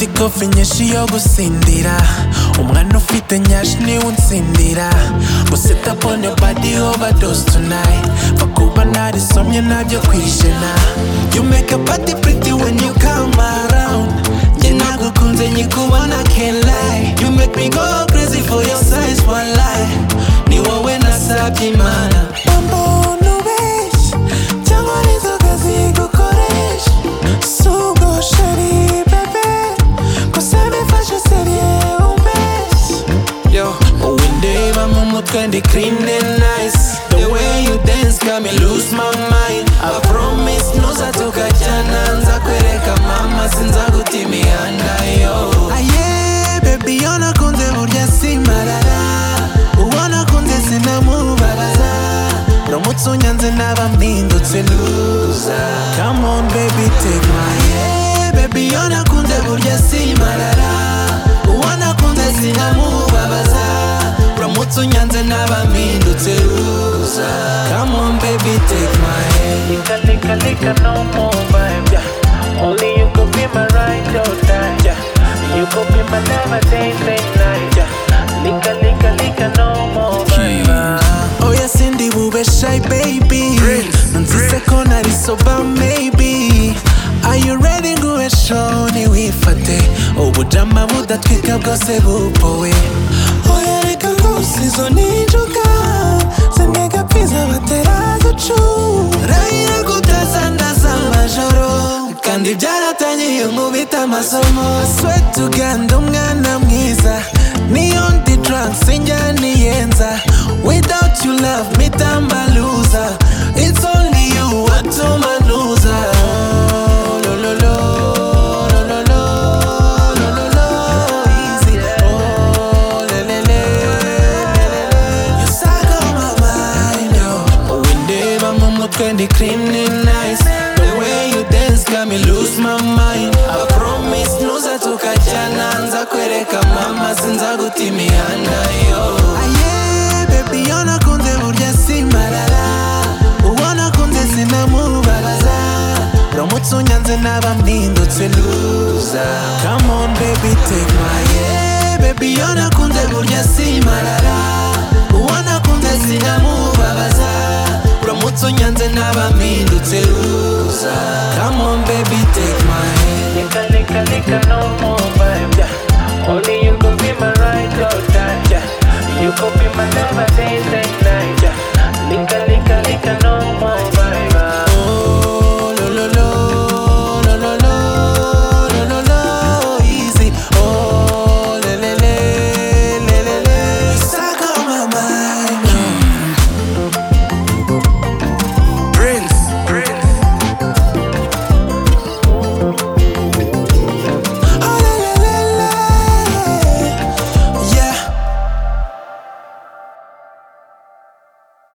inzovu nyinshi yo gutsindira umwana ufite nyashi niwe unsindira guseta pone badi overdose tonight fakuba narisomye nabyo kwijana you make a party pretty when you come around njye nagukunze nyikubona can't lie you make me go crazy for your size one lie ni wowe nasabye imana umuntu benshi cyangwa nizo kazi gukoresha sugo shari bebe gusa bifashe seriye umbeshyi Yo, windeba mu mutwe ndi clean and nice The way you dance got me lose my mind I promise nuzatoka jana nza kwereka mama sinza guta imihanda yo Aye, baby yo nakunze burya simarara uwo nakunze sinamubaraza uramutse unyanze naba mpindutse luza Come on baby take my hand Baby yo nakunze burya simarara uwo nakunze sinamubabaza uramutse unyanze naba mpindutse luza Come on baby take my hand Lika, lika, lika, no more vibe. Yeah. Only you could be my ride or die. Yeah. You could be my never day, day, night. Yeah. Lika, lika, lika, no more vibe. oya sindi bube shy baby nunzise ko nari soba maybe are you ready nguhe show ntiwifate ubujama budatwika bwose bupowe oya reka rwose izo ninjuka zinega pfiza batera zacu rayira kutazandaza amajoro kandi byaratangiye nkubita amasomo sweat uganda umwana mwiza niyo ndi drugs injyaniyenza without you love me tambaluza it's only you atumanuza Oh, lo, lo, lo, lo, lo, lo, lo, lo, lo, easy. Oh, le, le, le, le, le, le. You suck on my mind, yo. Windeba mu mutwe ndi cleaning nice The way you dance got me lose my mind I promise ntuzatuka jana nza kwereka mama sinza guta imihanda yo Aye, baby yo nakunze burya simarara Uwo nakunze sinamubaraza Uramutse unyanze naba mpindutse luza Come on baby take my hand Baby yo nakunze burya simarara